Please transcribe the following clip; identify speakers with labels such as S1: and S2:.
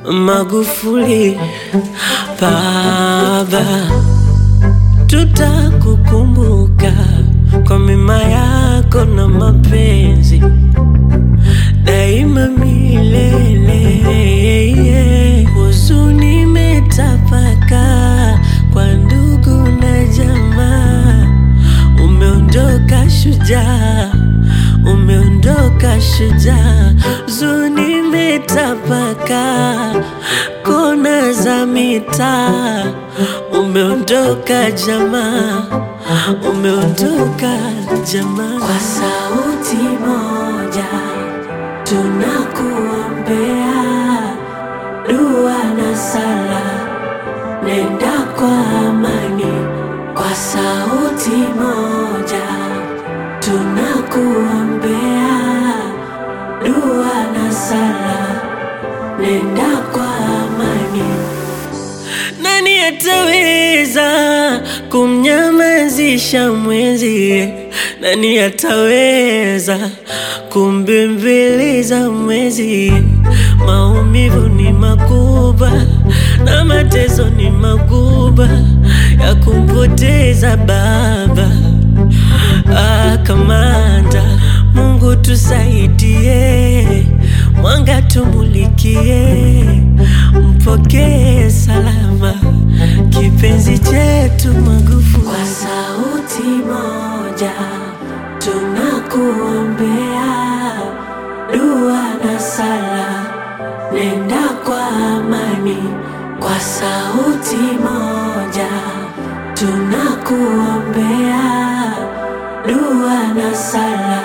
S1: Magufuli baba, tutakukumbuka kwa mema yako na mapenzi daima milele. Huzuni imetapaka kwa ndugu na jamaa, umeondoka shujaa, umeondoka shujaa. Huzuni imetapaka kona za mitaa, umeondoka jamaa, umeondoka jamaa. Kwa sauti moja tunakuombea dua na sala, nenda kwa amani. Kwa sauti moja tunakuombea dua na sala, nenda kwa amani. Nani ataweza kumnyamazisha mwenzie? Nani ataweza kumbembeleza mwenzie? Maumivu ni makubwa na mateso ni makubwa ya kumpoteza baba. Ah, kamanda, Mungu tusaidie, mwanga tumulikie, mpokee salama kipenzi chetu Magufuli. Kwa sauti moja tunakuombea dua na sala, nenda kwa amani. Kwa sauti moja tunakuombea dua na sala